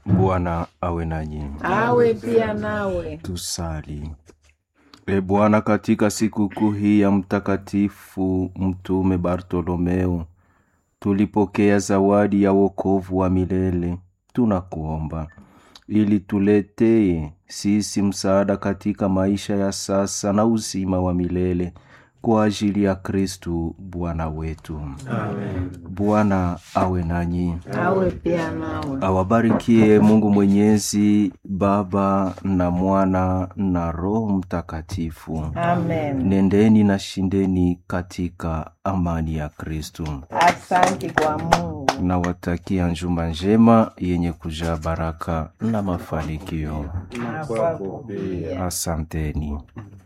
Bwana awe nanyi. awe pia nawe. Tusali. E Bwana, katika sikukuu hii ya Mtakatifu Mtume Bartolomeo tulipokea zawadi ya wokovu wa milele. Tunakuomba ili tuletee sisi msaada katika maisha ya sasa na uzima wa milele kwa ajili ya Kristu Bwana wetu. Amen. Bwana awe nanyi, awe pia nawe. awabarikie Mungu Mwenyezi, Baba na Mwana na Roho Mtakatifu. Amen. Nendeni na shindeni katika amani ya Kristu. Asante kwa Mungu. Nawatakia njuma njema yenye kujaa baraka na mafanikio. Na kwako pia. Asanteni.